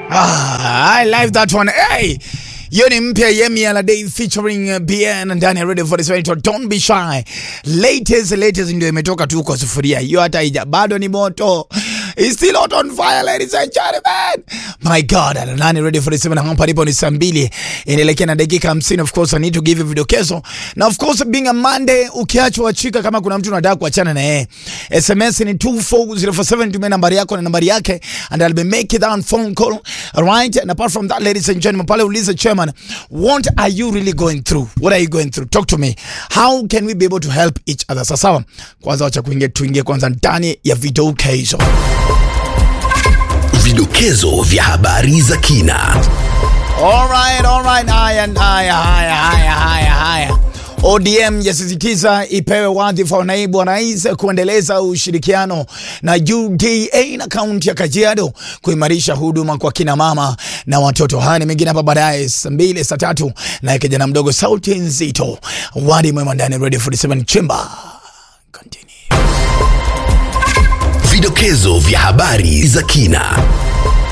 Ah, I like that one. Hey, hiyo ni mpya Yemi Alade featuring uh, BN ndani ya Radio 47 Don't be shy. Latest latest ndio imetoka tu kwa sufuria. Hiyo hata haija bado ni moto. It's still hot on fire ladies and gentlemen. My God, ndani Radio 47 hapa ndipo ni saa mbili inaelekea na dakika 50. Of course I need to give you vidokezo. Na of course being a Monday ukiachwa chika kama kuna mtu unataka kuachana na yeye. SMS ni 24047 tumia nambari yako na nambari yake and I'll be making that phone call. Alright? And apart from that ladies and gentlemen, pale uliza chairman, what are you really going through? What are you going through? Talk to me. How can we be able to help each other? Sasa sawa. Kwanza wacha kuingia tuingie kwanza ndani ya vidokezo. Vidokezo vya habari za kina. Alright, alright. Haya, haya, haya, haya, haya, haya. ODM yasisitiza ipewe wadhifa wa naibu wa rais kuendeleza ushirikiano na UDA na kaunti ya Kajiado kuimarisha huduma kwa kina mama na watoto. Haya ni mengine hapa baadaye saa mbili saa tatu na kijana mdogo sauti nzito wadi mwema ndani ya Radio 47 Chamber. Continue. Vidokezo vya habari za kina.